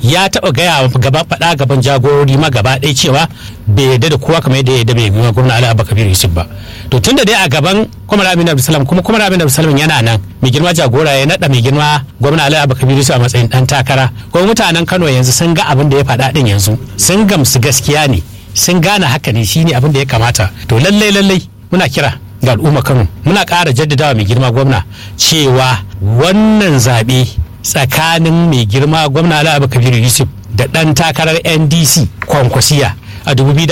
ya taɓa gaya gaba faɗa gaban jagorori ma gaba ɗaya cewa bai yarda da kowa kamar yadda ya yarda bai yi gwamna Ali Abba Kabir Yusuf ba to tunda dai a gaban Kwamar Aminu Abdulsalam kuma Kwamar Aminu Abdulsalam yana nan mai girma jagora ya naɗa mai girma gwamna Ali Abba Kabir Yusuf a matsayin ɗan takara kuma mutanen Kano yanzu sun ga abin da ya faɗa ɗin yanzu sun gamsu gaskiya ne sun gane haka ne shine abin da ya kamata to lallai lallai muna kira ga al'umma Kano muna ƙara jaddadawa mai girma gwamna cewa wannan zaɓe tsakanin mai girma gwamna Ali Abba Kabir Yusuf da ɗan takarar NDC kwankwasiya a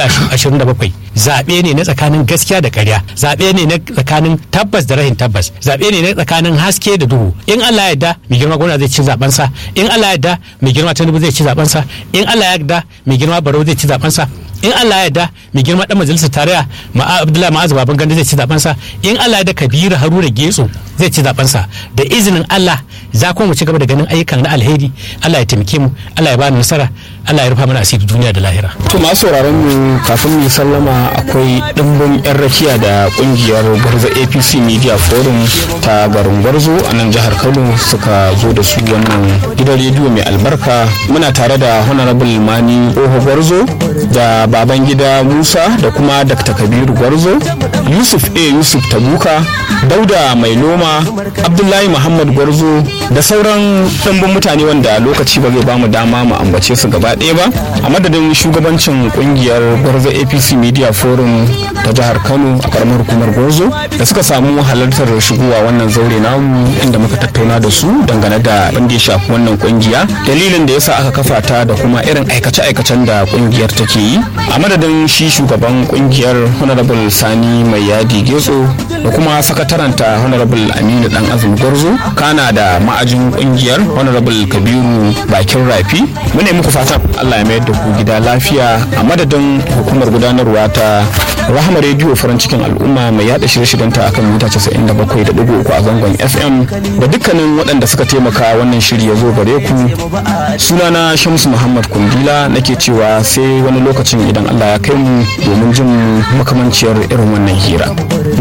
2027 zaɓe ne na tsakanin gaskiya da ƙarya zaɓe ne na tsakanin tabbas da rahin tabbas zaɓe ne na tsakanin haske da duhu in Allah ya yarda mai girma gwamna zai ci zaɓensa in Allah ya yarda mai girma Tinubu zai ci zaɓensa in Allah ya yarda mai girma Barau zai ci zaɓensa in Allah ya yarda mai girma dan majalisar tarayya ma'a Abdullahi Ma'azu Baban Ganda zai ci zaɓensa in Allah ya yarda Kabiru Haruna Getso zai ci zaɓensa da izinin Allah za kuma mu ci gaba da ganin ayyukan na alheri Allah ya taimake mu Allah ya bani nasara Allah ya rufa mana asiri duniya da lahira to masu sauraron mu kafin mu sallama akwai dimbin yan rakiya da kungiyar gwarzo apc media forum ta garin gwarzo a nan jihar kano suka zo da su wannan gidan rediyo mai albarka muna tare da honorable mani oho gwarzo da baban gida musa da kuma dr kabiru gwarzo yusuf a yusuf tabuka dauda mai noma abdullahi muhammad gwarzo da sauran dimbin mutane wanda lokaci ba zai bamu dama mu ambace su gaba ɗaya ba a madadin shugabancin kungiyar gwarzo apc media forum ta jihar kano a karamar hukumar gwarzo da suka samu halartar shigowa wannan zaure namu inda muka tattauna da su dangane da abin da ya shafi wannan kungiya dalilin da yasa aka kafa ta da kuma irin aikace-aikacen da kungiyar take yi a madadin shi shugaban kungiyar honorable sani mai yadi getso da kuma sakataranta honorable aminu dan azumi gwarzo kana da ma'ajin kungiyar honorable kabiru bakin rafi mune muku fatan allah ya mayar da ku gida lafiya a madadin hukumar gudanarwa ta rahama rediyo farin cikin al'umma mai yada shirye-shiryenta akan mita 97.3 a zangon fm da dukkanin waɗanda suka taimaka wannan shiri ya zo gare ku sunana shamsu muhammad kundila nake cewa sai wani lokacin idan allah ya kai mu domin jin makamanciyar irin wannan hira